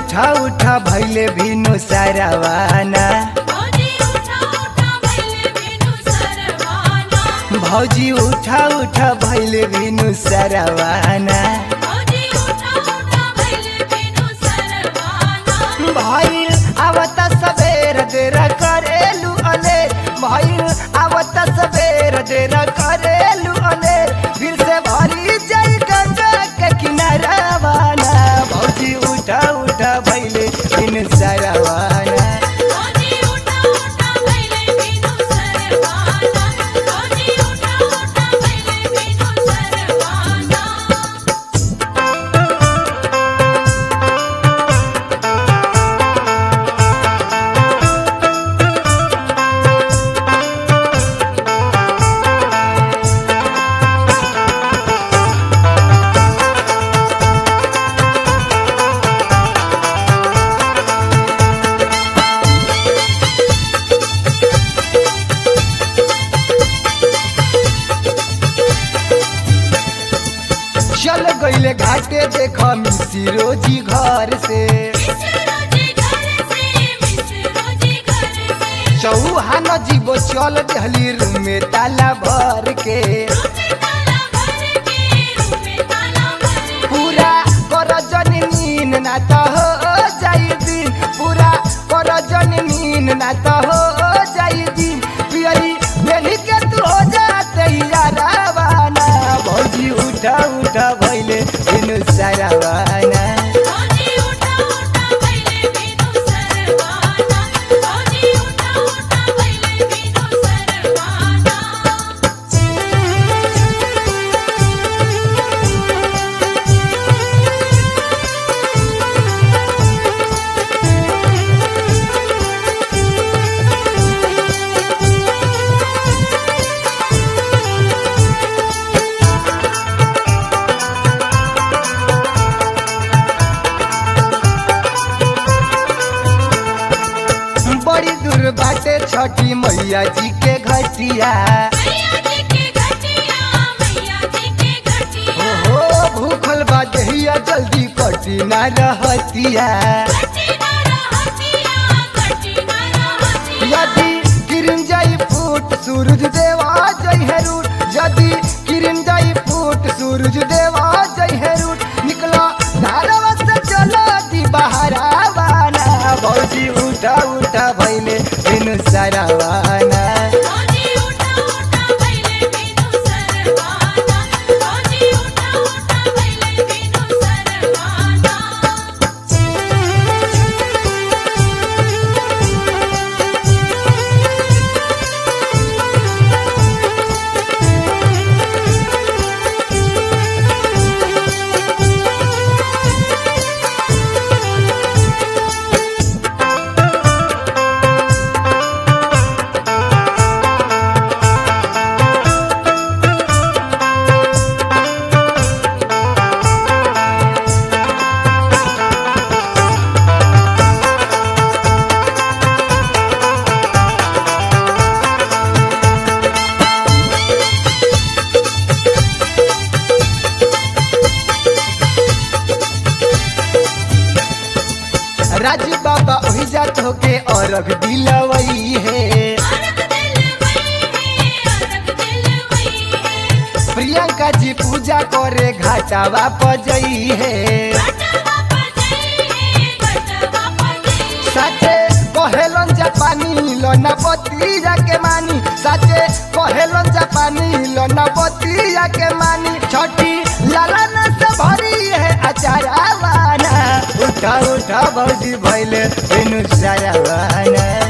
उठा उठा भैले भिनु सरवाना भौजी उठा उठा भैले बिनु सरवाना भौजी उठा उठा भैले भिनु सरवाना भौजी उठा उठा भैले बिनु सरवाना भइल आवत सबेर देर करेलु अनेर भइल आवत सबेर देर करेलु अनेर फिर से भरी जाई गंगा के किनारावाना भौजी उठा उठा भैले भिनु सरवाना भौजी उठा उठा भैले बिनु सरवाना भौजी उठा उठा भैले बिनु सरवाना चल गईले घाटे देख मिसिरो जी घर से मिसरोजी घर से मिसरोजी घर से चौहान जीवो चल दहली रूम में ताला भर के रूपे ताला भर के रूपे ताला भर के पूरा कर जन नीन ना तो हो जाई दिन पूरा कर जन नीन ना तो हो जाई दिन पियरी बेली के तू हो जाते यारावाना भौजी उठा उठा भइले बिनु सारावाना भौजी उठा उठा भैले बिनु सरवाना भौजी उठा उठा भैले बिनु सरवाना बड़ी दूर बाटे छठी मैया जी के घटिया मैया जी के घटिया मैया जी के घटिया ओहो भूखल बा जहिया जल्दी कटी ना रहतिया घटी ना रहतिया घटी ना रहतिया यदि किरण जाई फूट सूरज देवा जय है रूट यदि किरण जाई फूट सूरज देवा जय है रूट निकला धारवा से चला दी बहरावाना भौजी उठा उठा भैले बिनु सरावाना भौजी उठा उठा भैले बिनु सरवाना भौजी उठा उठा भैले बिनु सरवाना राजू बाबा ओही जात होके औरग दिलवई है अरग दिल वही है अरग दिल वही है प्रियंका जी पूजा करे घाटावा पजई है घटवा पर जई है घटवा पर जई साचे कहेलन जापानी लोना बतिया के मानी साचे कहेलन जापानी लोना बतिया के मानी छठी लालन से भरी है अचारावाना उठा उठा भौजी भैले बिनु सारावाना